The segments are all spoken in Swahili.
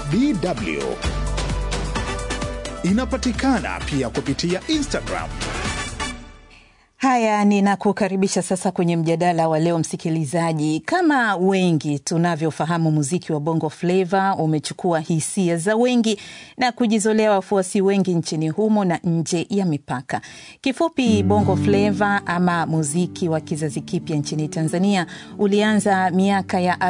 DW. Inapatikana pia kupitia Instagram. Haya, ninakukaribisha sasa kwenye mjadala wa leo msikilizaji. Kama wengi tunavyofahamu, muziki wa Bongo Flava umechukua hisia za wengi na kujizolea wafuasi wengi nchini humo na nje ya mipaka. Kifupi, Bongo Flava ama muziki wa kizazi kipya nchini Tanzania ulianza miaka ya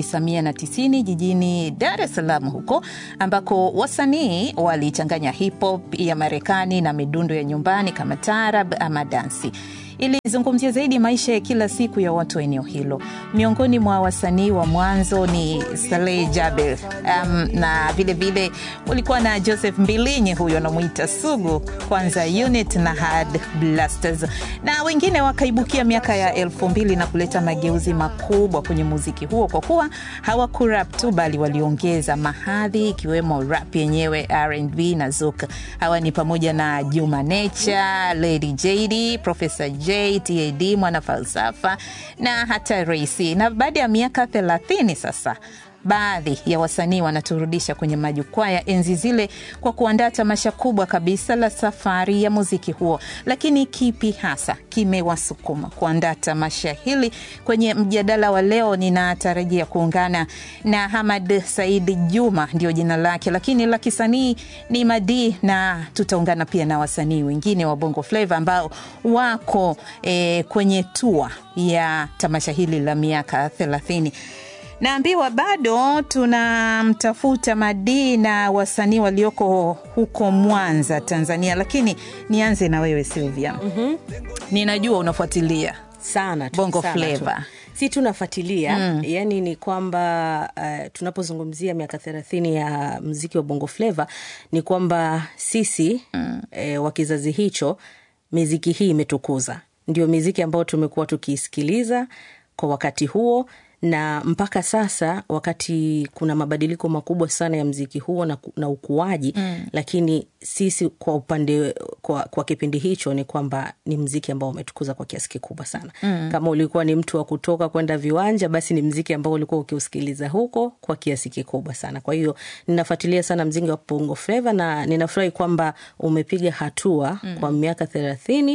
1990 jijini Dar es Salaam huko ambako wasanii walichanganya hip hop ya Marekani na midundo ya nyumbani kama tarab ama dansi ilizungumzia zaidi maisha ya kila siku ya watu wa eneo hilo. Miongoni mwa wasanii wa mwanzo ni Saleh Jabir, um, na vilevile ulikuwa na Joseph Mbilinyi, huyo anamwita Sugu, kwanza unit na Hard Blasters, na wengine wakaibukia miaka ya elfu mbili na kuleta mageuzi makubwa kwenye muziki huo, kwa kuwa hawakurap tu, bali waliongeza mahadhi ikiwemo rap yenyewe, R&B na zouk. Hawa ni pamoja na Juma Nature, Lady JD, Professor J, TAD, mwana falsafa na hata Raisi. Na baada ya miaka thelathini sasa baadhi ya wasanii wanaturudisha kwenye majukwaa ya enzi zile kwa kuandaa tamasha kubwa kabisa la safari ya muziki huo. Lakini kipi hasa kimewasukuma kuandaa tamasha hili? Kwenye mjadala wa leo ninatarajia kuungana na Hamad Saidi Juma, ndio jina lake, lakini la kisanii ni Madi, na tutaungana pia na wasanii wengine wa Bongo Flava ambao wako eh, kwenye tua ya tamasha hili la miaka thelathini. Naambiwa bado tunamtafuta Madi na wasanii walioko huko Mwanza, Tanzania, lakini nianze na wewe Silvia. mm-hmm. Ninajua unafuatilia sana tu, Bongo sana Flava. tu. si tunafuatilia mm. yani ni kwamba uh, tunapozungumzia miaka thelathini ya mziki wa bongo fleva ni kwamba sisi mm. eh, wa kizazi hicho miziki hii imetukuza ndio miziki ambayo tumekuwa tukiisikiliza kwa wakati huo na mpaka sasa wakati kuna mabadiliko makubwa sana ya mziki huo na, na ukuaji mm. lakini sisi kwa upande kwa, kwa kipindi hicho ni kwamba ni mziki ambao umetukuza kwa kiasi kikubwa sana mm. kama ulikuwa ni mtu wa kutoka kwenda viwanja basi ni mziki ambao ulikuwa ukiusikiliza huko kwa kiasi kikubwa sana kwa hiyo ninafuatilia sana mziki wa bongo fleva na ninafurahi kwamba umepiga hatua mm. kwa miaka thelathini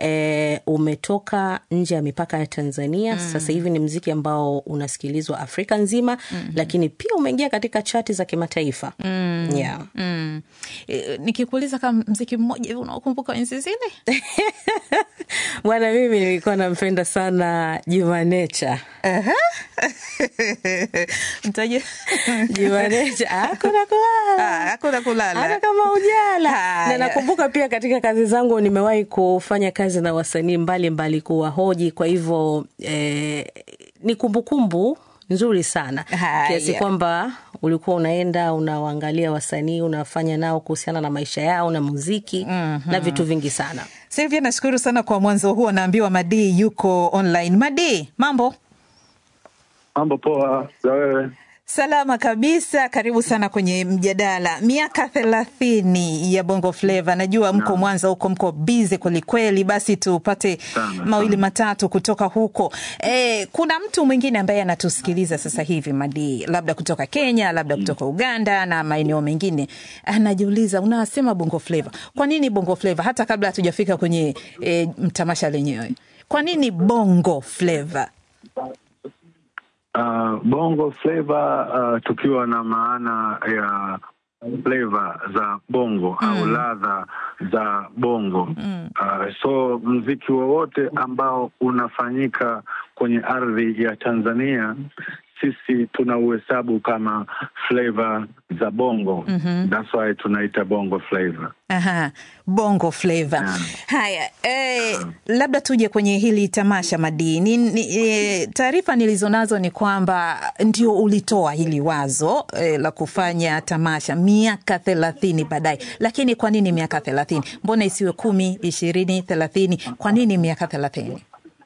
e, umetoka nje ya mipaka ya tanzania mm. sasa hivi ni mziki ambao unasikilizwa afrika nzima mm-hmm. lakini pia umeingia katika chati za kimataifa mm. yeah. mm. E, nikikuuliza kama mziki mmoja hivi unaokumbuka enzi zile bwana mimi nilikuwa nampenda sana jumanecha mtaje jumanecha hakuna kulala hakuna kulala hata kama ujala Haya. na nakumbuka pia katika kazi zangu nimewahi kufanya kazi na wasanii mbalimbali kuwahoji kwa hivyo eh, ni kumbukumbu nzuri sana Haya. kiasi kwamba ulikuwa unaenda unawaangalia wasanii unafanya nao kuhusiana na maisha yao na muziki mm-hmm. na vitu vingi sana Silvia, nashukuru sana kwa mwanzo huo. Naambiwa Madi yuko online. Madi, mambo Mambo poa za wewe? salama kabisa. Karibu sana kwenye mjadala. Miaka thelathini ya Bongo Flava, najua mko Mwanza huko, mko bize kwelikweli. Basi tupate Sana, mawili sana. matatu kutoka huko. E, kuna mtu mwingine ambaye anatusikiliza sasa hivi Madi, labda kutoka Kenya, labda kutoka Uganda na maeneo mengine, anajiuliza unasema Bongo Flava, kwa nini Bongo Flava? Hata kabla hatujafika kwenye e, tamasha lenyewe, kwa nini Bongo Flava? Uh, bongo flavor uh, tukiwa na maana ya flavor za bongo mm. au ladha za bongo mm. uh, so mziki wowote ambao unafanyika kwenye ardhi ya Tanzania sisi tunauhesabu kama flavor za bongo mm-hmm. that's why tunaita bongo flavor Aha, bongo flava. Naam. Haya, eh, labda tuje kwenye hili tamasha madini. Ni, eh, taarifa nilizonazo ni kwamba ndio ulitoa hili wazo eh, la kufanya tamasha miaka thelathini baadaye, lakini kwa nini miaka thelathini? Mbona isiwe kumi, ishirini, thelathini? Kwa nini miaka thelathini?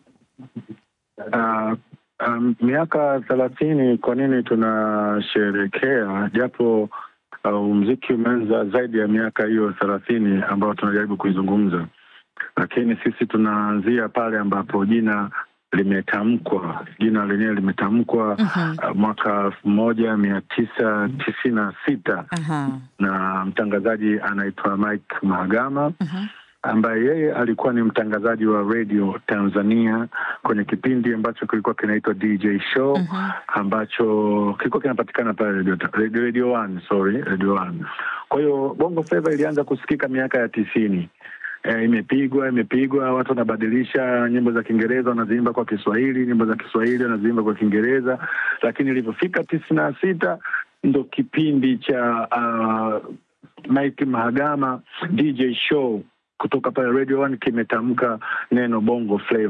Uh, um, miaka thelathini kwa nini tunasherekea japo uh, mziki umeanza zaidi ya miaka hiyo thelathini ambayo tunajaribu kuizungumza lakini sisi tunaanzia pale ambapo jina limetamkwa jina lenyewe limetamkwa uh, mwaka elfu moja mia tisa tisini na sita Aha. na mtangazaji anaitwa Mike Mahagama ambaye yeye alikuwa ni mtangazaji wa radio Tanzania kwenye kipindi ambacho kilikuwa kinaitwa DJ Show ambacho kilikuwa kinapatikana pale radio, radio, radio One, sorry, radio One. Kwa hiyo Bongo Flava ilianza kusikika miaka ya tisini. E, imepigwa imepigwa, watu wanabadilisha nyimbo za Kiingereza wanaziimba kwa Kiswahili, nyimbo za Kiswahili wanaziimba kwa Kiingereza, lakini ilivyofika tisini na sita ndo kipindi cha uh, Mike Mahagama DJ Show kutoka pale Radio One kimetamka neno Bongo Flava.